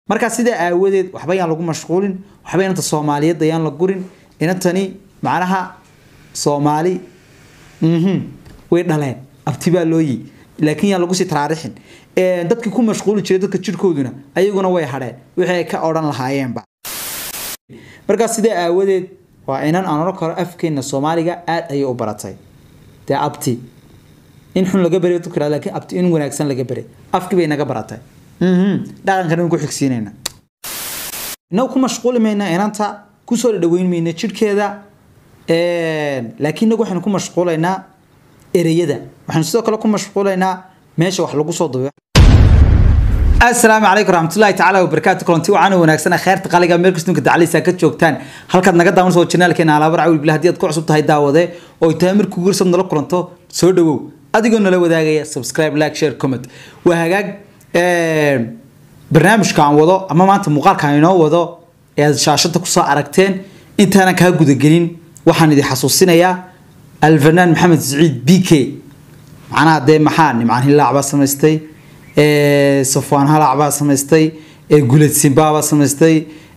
markaa sidaa aawadeed waxba yaan lagu mashquulin waxba inanta soomaaliyeed ayaan la gurin inantani macnaha soomaali mhm way dhaleen abti baa looyi laakiin yaan lagu sii taraarixin dadkii ku mashquuli jiray dadka jirkooduna ayaguna way hadheen wixii ay ka odhan lahaayeenba markaa sidaa aawadeed waa inan aan oran karo afkeena soomaaliga aad ayay u baratay dee abti in xun laga bari dadku yirahdo laakiin abti in wanaagsan laga bari afkii bay naga baratay dhaqankan in ku xigsiinayna inagu ku mashquuli mayna inanta kusoo dhaweyn mayna jidhkeeda laakiin inagu waxaynu ku mashquulaynaa ereyada waxaynu sidoo kale ku mashquulaynaa meesha wax lagu soo dubo asalaamu calaykum raxmatullahi tacaala wabarakaatu kulanti wacan wanaagsan kheerta qaliga meel kastunka dacaliisa ka joogtaan halkaad naga daawan soo janaalkeena alaabar cawil billah haddii aad ku cusub tahay daawade oo tahay markuu gursad nala kulanto soo dhawow adigoo nala wadaagaya subscribe like share comment waa hagaag barnaamijka aan wado ama maanta muuqaalka aan inoo wado ee aad shaashada kusoo aragteen intaanan kaa gudagelin waxaan idin xasuusinayaa alfanaan maxamed saciid b k macnaha dee maxaa nimcaan hilaac baa samaystay safwaan halac baa samaystay gulad simba baa samaystay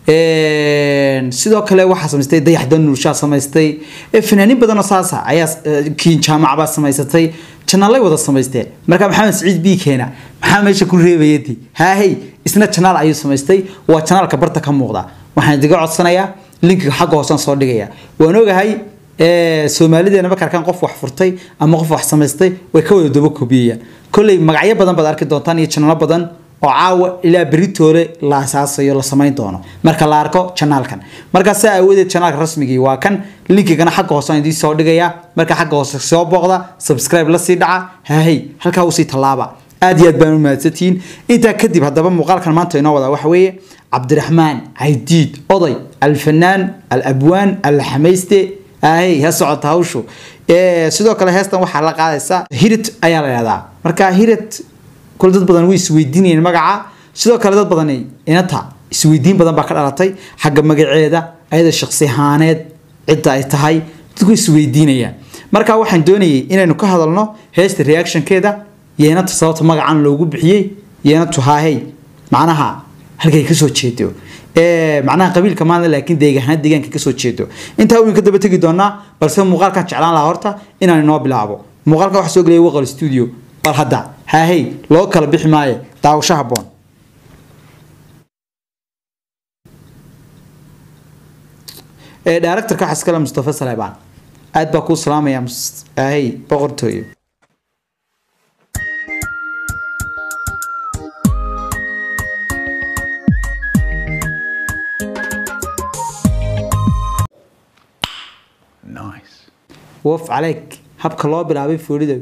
sidoo kale waxaa samaystay dayaxda nuurshaa samaystay fanaaniin badanoo saasa ayaa kiin jaamac baa samaysatay janaalay wada samaysteen marka maxamed saciid b keena maxaa meesha ku reebayadii haahey isna janaal ayuu samaystay waa janaalka barta ka muuqda waxaan idiga codsanayaa linkiga xagga hoosaan soo dhigaya waan ogahay soomaalideena marka arkaan qof wax furtay ama qof wax samaystay way ka wada daba kobiyayaan kolley magacyo badan baad arki doontaan iyo janaalo badan oo caawa ilaa beritoole la asaasayo la samayn doono marka la arko janaalkan markaa saa aawadeed janaalka rasmigii waa kan linkigana xagga hoose aan idiin soo dhigaya marka xagga hoose soo booqda subscribe la sii dhaca haahey halkaa usii tallaaba aad iyo aad baan u mahadsantihiin intaa kadib haddaba muuqaalkan maanta inoo wadaa waxa weeye cabdiraxmaan caydiid oday alfanaan alabwaan alxamayste ahey ha socota hawshu sidoo kale heestan waxaa la qaadaysaa hirit ayaa la yihahdaa marka hirit kule dad badan way isweydiinayeen magaca sidoo kale dad badan inata isweydiin badan baa ka dhalatay xagga magaceeda ayada shaqsi ahaaneed cidda ay tahay dadku isweydiinayaan marka waxaan doonayay inaynu ka hadalno heesta reactionkeeda yeenata sababta magacan loogu bixiyey yeenatu haahey macnaha halkay kasoo jeedo macnaha qabiilka maanta laakiin deegaana deegaanka kasoo jeedo intaa weyn ka daba tegi doonaa balse muuqaalkan jeclaan lahaa horta inaan inoo bilaabo muuqaalkan waxaa soo gelaya waqal studio bal hadda haahey loo kala bixi maayo daawasho haboon directorka waxaa iskale mustafa saleebaan aad baa kuu salaamaya haahey boqortooyo woof caleyk habka loo bilaabay foolida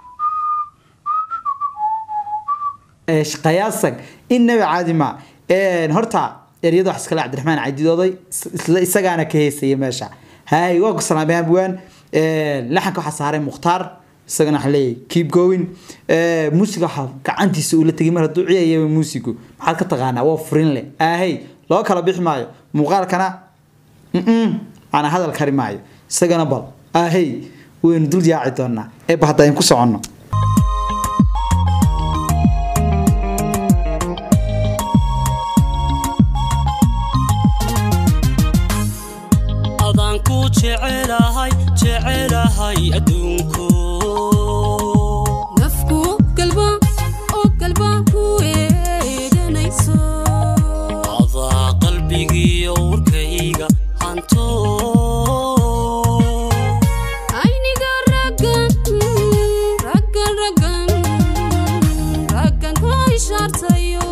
qayaasag innaba caadi ma horta eryada wax iskale cabdiraxmaan cadidooday isla isagaana ka heysaya meesha hay waa ku salaamay abwaan laxanka waxaa saaray mukhtaar isagana waxaa leeyahay keep going muusiga waxaa gacantiisa uu la tegay mar hadduu ciyayaba muusigu maxaad ka taqaanaa waa furin leh ahey loo kala bixi maayo muuqaalkana ana hadal kari maayo isagana bal ahey waynu dul yaaci doonaa eeba hadda aynu ku soconno adaan ku jecelahay jecelahay adduunku nafku galba oo galba ku eeganayso adaa qalbigiiyo warkayga hanto ayniga raggan raggan raggan raggan ku ishaartayo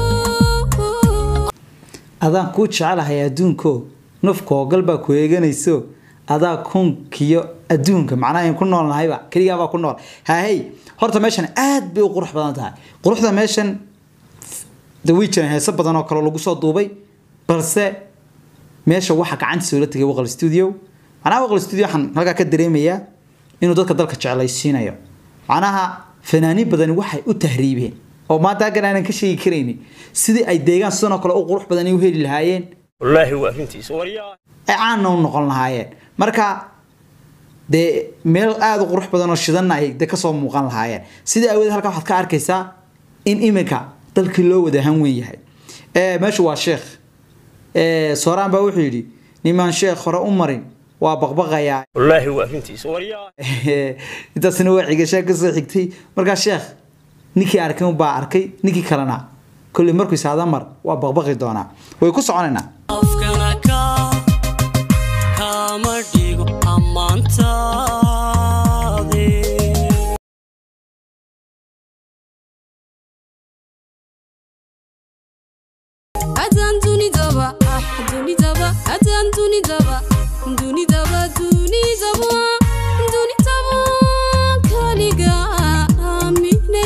adaan kuu jecelahay adduunko nafka oogal baa ku eeganayso adaa kunkiyo adduunka macnaha in ku nool nahayba keligaabaa ku nool haahey horta meeshan aad bay u qurux badan tahay quruxda meeshan de way jiraan heeso badan oo kale lagu soo duubay balse meesha waxaa gacantiisa ula tegay waqal studio macnaha waqal studio waxaan halkaa ka dareemayaa inuu dadka dalka jeclaysiinayo macnaha fanaaniin badani waxay u tahriibeen oo maanta halkan aanan ka sheegi karaynin sidii ay deegaan sidan oo kale u qurux badan ay u heli lahaayeen wallaahi waa arrintiisa waryaa ay caanna u noqon lahaayeen marka dee meel aada u qurux badan oo shidanna ay de kasoo muuqan lahaayeen sidai aawadeed halkaa waxaad ka arkaysaa in iminka dalkii loo wada han weyn yahay ee meeshu waa sheekh ee sooraan baa wuxuu yidhi nimaan sheekh hore u marin waa baqbaqayaa wallaahi waa arrintiisa waryaa intaasina waa xigashaa kasoo xigtay markaa sheekh ninkii arkay baa arkay ninkii kalena kolley markuu isaada mar waa baqbaqi doonaa way ku soconaynaa afkana ka kama dhigo ammaantaade adaan dunidaba ah dunidaba adaan dunidaba dunidaba dunidaba dunidaba kaliga aamine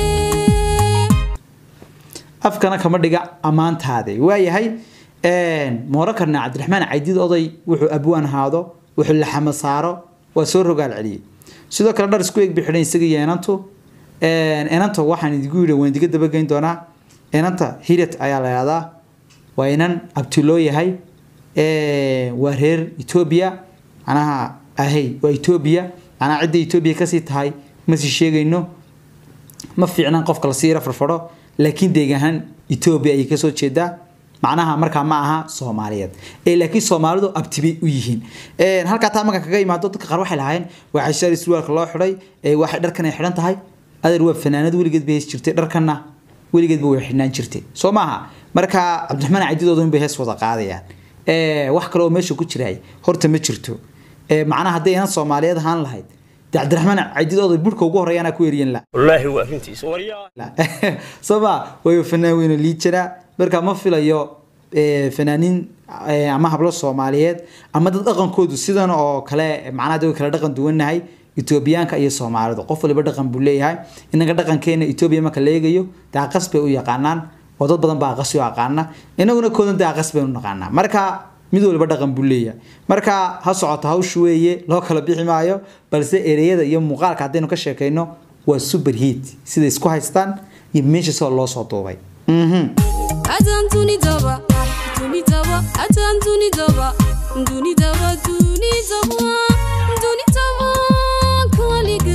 afkana kama dhiga ammaantaade waayahay mooro karna cabdiraxmaan caydid oday wuxuu abwaan haado wuxuu laxama saaro waa soo rogaal celiyey sidoo kale dhar isku eeg bi xidhan isaga iyo enantu enanta waxaan idigu yidhi waan idiga dabageyn doonaa enanta hirat ayaa la yihahdaa waa inan abti loo yahay waa reer etoobiya macnaha ahey waa etoobiya macnaha cidda etoobiya kasii tahay masii sheegayno ma fiicnan qofka lasii yara farfadho laakiin deeg ahaan etoobiya ayay kasoo jeedaa macnaha markaa ma aha soomaaliyeed ee laakiin soomaalidu abtibay u yihiin halkaa taa marka kaga imaado dadka qaar waxay lahaayeen waa xishaari surwaalka loo xidhay ee waxay dharkan ay xidhan tahay adeer waa fanaanad weligeed bay hees jirtay dharkanna weligeedba way xidhnaan jirtay soo maaha marka cabdiraxmaan cadidooda bay hees wada qaadayaan wax kale oo meesha ku jiraay horta ma jirto macnaha hadday inan soomaaliyeed ahaan lahayd dee cabdiraxmaan cadidooda burhka ugu horeeyaana ku eriyan la wallaahi waa arrintiisa waryaa sooma way fanaan weyne liijana marka ma filayo fanaaniin ama hablo soomaaliyeed ama dad dhaqankoodu sidan oo kale macnaha dad kala dhaqan duwannahay etoobiyaanka iyo soomaalidu qof waliba dhaqan buu leeyahay inaga dhaqankeena etoobiya marka la eegayo dee aqas bay u yaqaanaan oo dad badan baa aqasi u aqaana inaguna koodan dee aqas baynu naqaanaa marka mid waliba dhaqan buu leeyahay marka ha socoto hawshu weeye loo kala bixi maayo balse ereyada iyo muuqaalka haddaynu ka sheekayno waa super heat sida isku haystaan iyo meesha soo loo soo duubay adaan dunidaba ah dunidaba adaan dunidaba dunidaba dunidaba dunidaba kaliga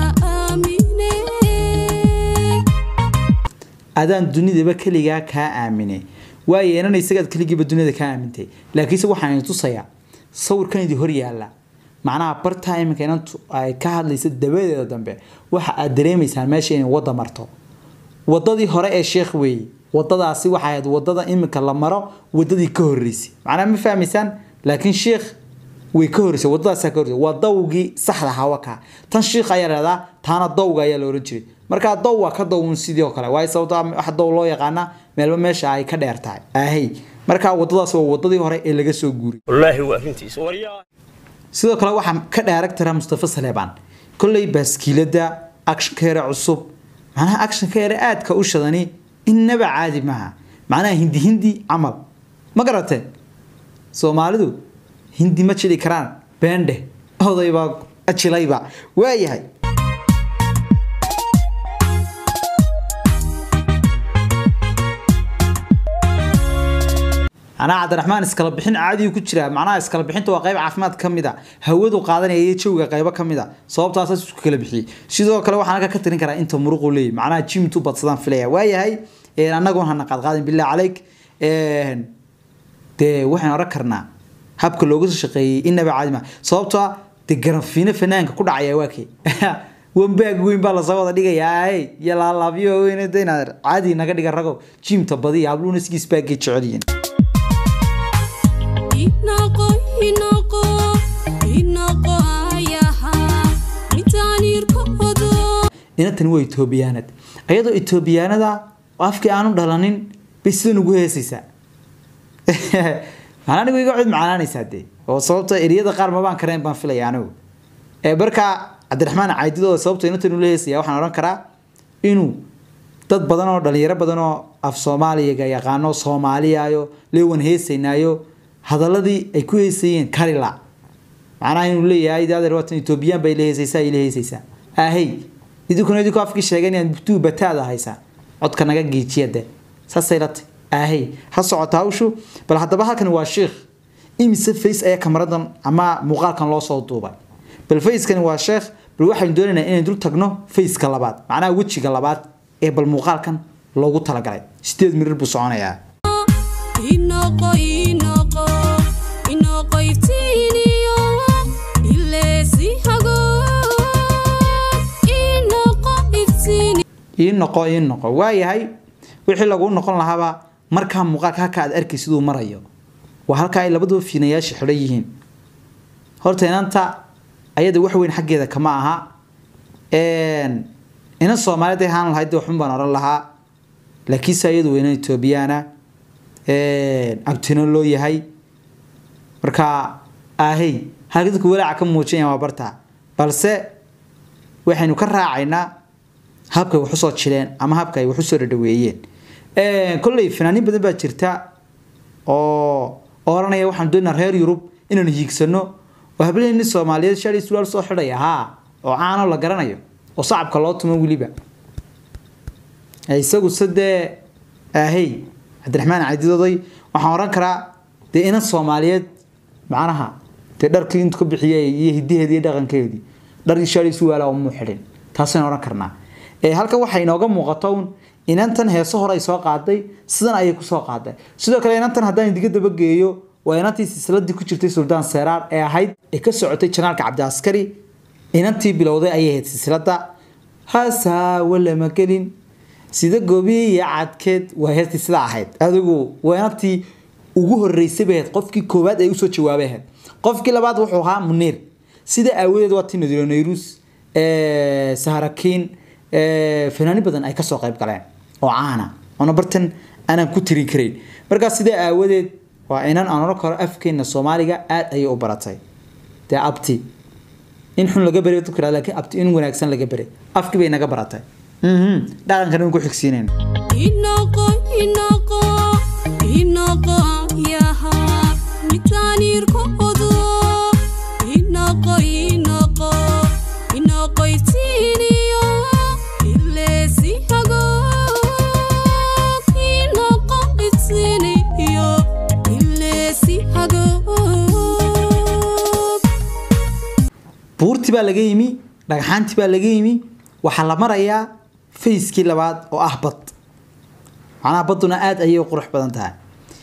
aamine adaan dunidaba keligaa kaa aamine waayo inana isagaad keligiiba dunida kaa aamintay laakiinse waxaan idin tusayaa sawirkan idin hor yaalla macnaha bartaa iminka inantu ay ka hadlaysa dabadeeda dambe waxa aad dareemaysaan meesha inay wadda marto wadadii hore ee sheekh weeye wadadaasi waxay ahayd wadada iminka la maro wadadii ka horeysay macnaha ma fahmaysaan laakiin sheekh way ka horeysay wadadaasaa ka horeysay waa dawgii saxda ahaa wakaa tan sheekh ayaa lahahdaa taana dawga ayaa la oran jiray markaa daw waa ka dawun sidii oo kale waayo sababta wax daw loo yaqaana meelba meesha ay ka dheer tahay ahey markaa wadadaas waa wadadii hore ee laga soo guuray wallaahi waa arrintiisa waryaa sidoo kale waxaa ka dhaaregtara mustafa saleebaan kolley baaskiilada actionkeere cusub macnaha actionkeere aadka u shadani innaba caadi maaha macnaha hindi hindi camal ma garatee soomaalidu hindi ma jili karaan beendhe odaybaa ajilayba waayahay macnaha cabdiraxmaan iskala bixin caadiyu ku jira macnaha iskala bixinta waa qayb caafimaad ka mid a hawadu qaadanaya iyo jawiga qaybo ka mid a sababtaas isku kala bixiyey sidoo kale waxaan halka ka tirin karaa inta muruqu leeyahy macnaha jimtu badsadaan filaya waayahay annagoon hana qaadqaadin billah calayk dee waxaan oran karnaa habka looga soo shaqeeyey inaba caadi ma sababtoo ah dee garanfiino fanaanka ku dhacaya waa kee wambaag weyn baa lasoo wada dhigayaa hey iyo laalaabyo weyn inaad caadi naga dhiga rago jimta badiya habluuna sigiis baagay jecel yihiin inaqo inaqo inaqo ayaha intaan irkoodo inantani waa etoobiyaanad ayadoo etoobiyaanada afkii aanu dhalanin bay sidan ugu heesaysaa macnaa anigu iga cod macaanaanaysaa dee oo sababta eriyada qaar mabaan karayn baan filaya anigu markaa cabdiraxmaan caydidooda sababta inantan ula heesaya waxaan odhan karaa inuu dad badan oo dhalinyaro badan oo af soomaaliga yaqaano soomaaliyaayo leewan heesaynaayo hadaladii ay ku heesayeen karila macnaha inuu leeyahay daadeer waatan etoobiyaan bay la heesaysaa ila heesaysaa ahey idinkuna idinku afkii sheegeen inaad bugtuu bataada haysaa codka naga geejiya de saasay la tay ahey ha socota hawshu bal haddaba halkan waa sheekh imise face ayaa kamaradan ama muuqaalkan loo soo duubay bal facekani waa sheekh bal waxaynu doonaynaa inaynu dul tagno faceka labaad macnaha wejiga labaad ee bal muuqaalkan loogu talagalay sideed mirir buu soconayaa inoqo inoqo inoqo iftiiniyo ileesi hago inoqo iftiini ii noqo ii noqo waayahay wixii lagu noqon lahaaba markaa muuqaalka halka aad arkay siduu marayo waa halka ay labaduba fiinayaasha xidhan yihiin horta inanta ayada wax weyn xaggeeda kama aha Een, inan soomaaliyeed ay ahaan lahayd dee waxun baan oran lahaa laakiinse ayadu waa inan etoobiyaana abtino loo yahay marka ahey halka dadku walaaca ka muujinaya waa bartaa balse waxaynu ka raacaynaa habkay wax usoo jileen ama habka ay wax usoo dhadhaweeyeen kolley fanaaniin badan baa jirta oo oranaya waxaan doonaa reer yurub inaanu hiigsano oo hableeni soomaaliyeed shali sulaal soo xidhaya haa oo caano la garanayo oo sacabka loo tumo weliba isagu sadee ahey cabdiraxmaan cadidoday waxaan oran karaa dee inan soomaaliyeed macnaha dee dharkii intu ka bixiyay iyo hidaheedii iyo dhaqankeedii dhar shali suwaala umuu xidhin taasaynu oran karnaa ee halkan waxaa inooga muuqato un inantan heeso hore ay soo qaaday sidan ayay kusoo qaaday sidoo kale inantan haddaan idiga dabageeyo waa inantii silsiladii ku jirtay suldaan seeraar ee ahayd ee ka socotay janaalka cabdiaskari inantii bilowday ayay ahayd silsilada hasaawa lama gelin sida gobiya iyo cadkeed waa heestii sidaa ahayd adigu waa inantii ugu horeysay bay ahayd qofkii koowaad ay usoo jawaabay ahayd qofkii labaad wuxuu ahaa muniir sida aawadeed waa tii nadiro nayrus saharakiin fanaani badan ay kasoo qayb galeen oo caana oona bartan aanan ku tirin karayn markaa sidaa aawadeed waa inan aan oran karo afkeena soomaaliga aad ayay u baratay dee abti in xun laga baray dadku yidhahda laakiin abti in wanaagsan laga baray afkii bay naga baratay Mhm. dhaqankan in ku xigsiinayna inoqo inoqo inoqo yaha mitaanirkoodo inoqo inoqo inoqo iftiiniyo ileesi hago inoqo iftiiniyo ileesi hago buurtii baa laga yimi dhagxaantii baa laga yimi waxaa la marayaa fayskii labaad oo ah bad macnaha badduna aada ayay u qurux badan tahay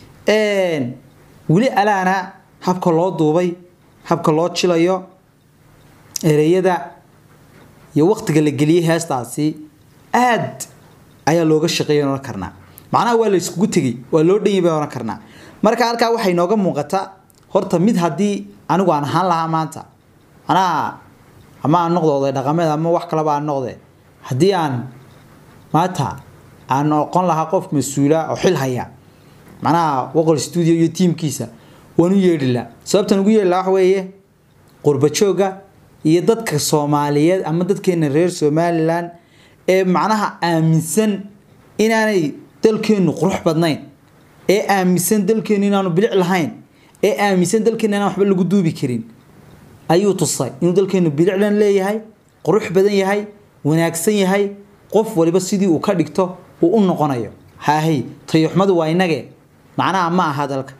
weli alaana habka loo duubay habka loo jilayo ereyada iyo waqtiga la geliyey heestaasi aad ayaa looga shaqeeya oran karnaa macnaha waa la iskugu tegey waa loo dhanyay baan oran karnaa marka halkaa waxay nooga muuqata horta mid haddii anigu aan ahaan lahaa maanta macnaha ama aan noqdo oday dhaqameed ama wax kalaba aan noqde haddii aan maanta aan noqon lahaa qof mas-uula oo xil haya macnaha waqol studio iyo tiimkiisa waan u yeedhi lahaa sababtan ugu yeedhi lahaa waxa weeye qurbajooga iyo dadka soomaaliyeed ama dadkeena reer somalilan ee macnaha aaminsan inaanay dalkeenu qurux badnayn ee aaminsan dalkeenu inaanu bilic lahayn ee aaminsan dalkeena inaan waxba lagu duubi karin ayuu tusay inuu dalkeenu biliclan leeyahay qurux badan yahay wanaagsan yahay qof waliba sidii uu ka dhigto uu u noqonayo haahey tayoxmadu waa inage macnaha ma aha dalka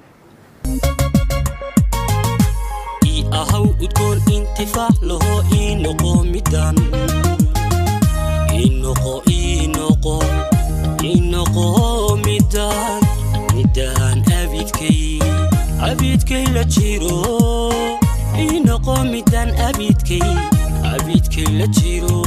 ii ahaw udgoon intifaac laho ii noqo midaan ii noqo ii noqo ii noqo midaan midaan abidkay abidkay la jiro ii noqo midaan abidkay abidkay la jiro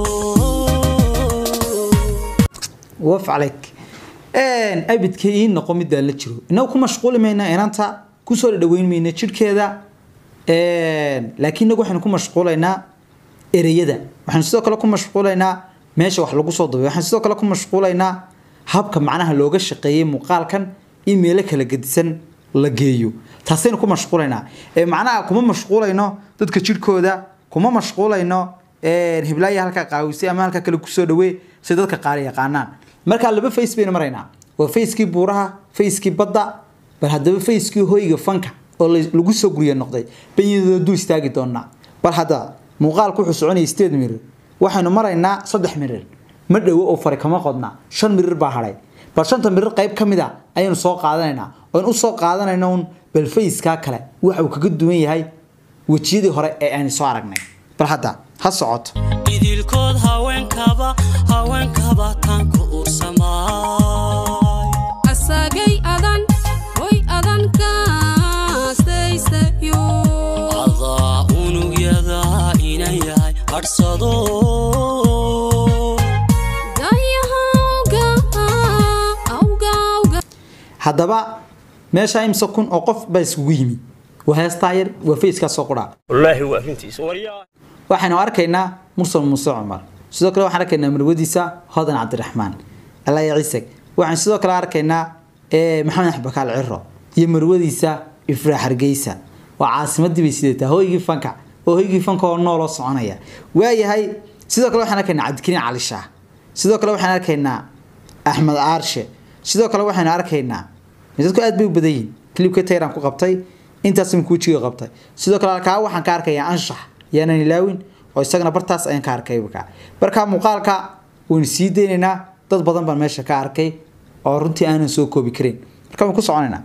waf calayk abidka ii noqo middaa la jiro inagu ku mashquuli mayna inanta kusoo dhadhaweyn mayna jidhkeeda laakiin inagu waxaynu ku mashquulaynaa ereyada waxaynu sidoo kale ku mashquulaynaa meesha wax lagu soo dubay waxaynu sidoo kale ku mashquulaynaa habka macnaha looga shaqeeyey muuqaalkan in meelo kala gedisan la geeyo taasaynu ku mashquulaynaa ee macnaha kuma mashquulayno dadka jidhkooda kuma mashquulayno hiblaayi halkaa qaawisay ama halkaa kale kusoo dhawee si dadka qaar yaqaanaan markaa laba face baynu maraynaa waa facekii buuraha facekii badda bal haddaba facekii hoyga fanka oo la- lagu soo gurya noqday bayadooda dul istaagi doonaa bal hadda muuqaalku wuxuu soconaya sideed mirir waxaynu maraynaa saddex mirir ma dhowo oo fari kama qodna shan mirir baa hadhay bal shanta mirir qayb ka mid a ayaynu soo qaadanaynaa oon u soo qaadanayna un bal facekaa kale waxa uu kaga duwan yahay wejiyadii hore ee aynu soo aragnay bal hadda ha socoto idilkood haweenkaba haweenkaba taanku ursamaay asagay adan hadhsado Dayahawga, awga, awga. haddaba meesha imse kun oo qof baa isugu yimi waa heestaa yar waa facekaa soo qudhaa wallaahi waa arrintiisa waryaa waxaynu arkaynaa mursal muuse cumar sidoo kale waxaan arkaynaa marwadiisa hodan cabdiraxmaan alaya ciiseg waxaan sidoo kale arkaynaa eh, maxamed axbakaal ciro iyo marwadiisa ifraa hargeysa waa caasimadii bay sidataa hoygii fanka oo hoygii fanka oo nooloo soconaya waayahay sidoo kale waxaan arkaynaa cabdikariin cali shaah sidoo kale waxaan arkaynaa axmed aarshe sidoo kale waxaynu arkaynaa dadku aad bay u badan yihiin klibka tayran ku qabtay intaas imika wejiga qabtay sidoo kale kaa waxaan ka arkayaa anshax yaanan ilaawin oo isagana bartaas ayaan ka arkay imika marka muuqaalka waynu sii deynaynaa dad badan baan meesha ka arkay oo runtii aanan soo koobi karin marka waan ku soconaynaa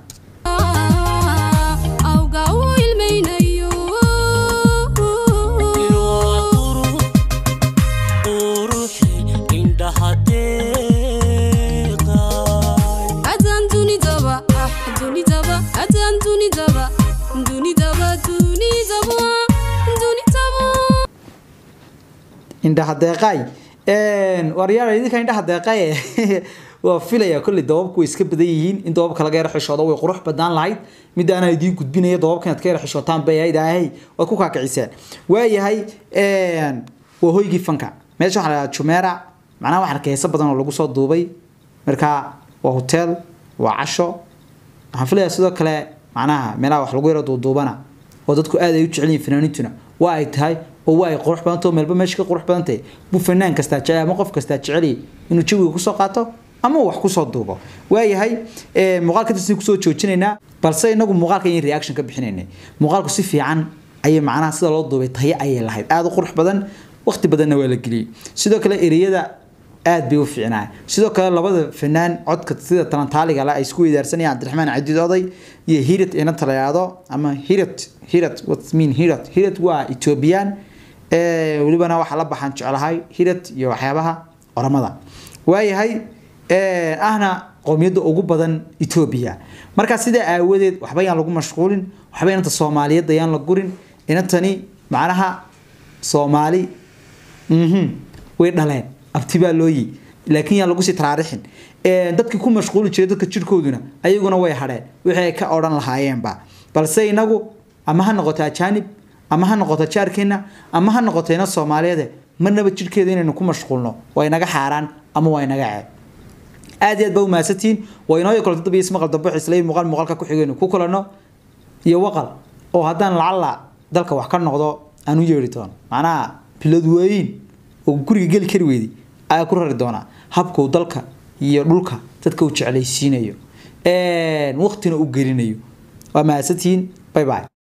Awga u ilmaynayo. quruxi indhaha deeqay Adaan dunidaba, ah, dunidaba, adaan dunidaba, dunidaba, dunidaba, dunidaba. indhaha deeqaay waryaal idinka indhaha deeqaay waa filaya kolley dababku way iska badan yihiin in dababka laga yara xishoodo way qurux badnaan lahayd mid aanaa idiin gudbinaya dababka inaad ka yara xishootaan bay ahayd ahay waad ku kaakiciseen waayahay waa hoygii fanka meesha waxaa la dhahaa jumeera macnaha waxaan arkay heeso badan oo lagu soo duubay marka waa hotel waa casho waxaan filayaa sidoo kale macnaha meelaha wax lagu yaro duuduubana oo dadku aad ay u jecel yihiin fanaaniintuna waa ay tahay oo waa ay qurux badan tahay oo meelba meesha ka qurux badan tahay buu fanaan kastaa jecel ama qof kastaa jecel yahay inuu jawiga kusoo qaato ama uu wax kusoo duubo waayahay eh, muuqaalka intaas kusoo joojinaynaa balse inagu muuqaalka in reaction ka bixinaynay muuqaalku si fiican ayay macnaha sida loo duubay tayo ayay lahayd aada u qurux badan waqti badanna waa la geliyey sidoo kale ereyada aad bay u fiicnaa sidoo kale labada fanaan codka sida talantaaliga la ay isku weydaarsanayaan cabdiraxmaan cadiid oday iyo hirat ina talayaado ama hirat hirat what mean hirat hirat waa ethiopian ee welibana waxaa la baxaan jeclahay hirat iyo waxyaabaha oramada waayahay ee ahna qowmiyadda ugu badan ethiopia marka sidaa aawadeed waxba yaan lagu mashquulin waxba inanta soomaaliyeed ayaan la gurin inantani macnaha soomaali mhm way dhaleen abti baa loo yi laakiin yaan lagu sii taraarixin Ee, dadkii ku mashquuli jiray dadka jirkooduna ayaguna way hadheen wixii ay ka odhan lahaayeenba balse inagu ama ha noqoto ajaanib ama ha noqoto jaarkeena ama ha noqoto ina soomaaliyeed marnaba jirkeeda inaynu ku mashquulno waa inaga xaaraan ama waa inaga ceeb aad iyo aad baa u mahadsantihiin waa inoo kale dad isma qaldan bixis isla muuqaal muuqaalka ku xigayno ku kulano iyo waqal oo haddaan lacala dalka wax ka noqdo aan u yeeri doono macnaha bilad weyn oo guriga geli kari weydi ayaa ku rari doonaa habka uu dalka iyo dhulka dadka uu jeclaysiinayo waqtina u gelinayo waa mahadsantihiin bye bye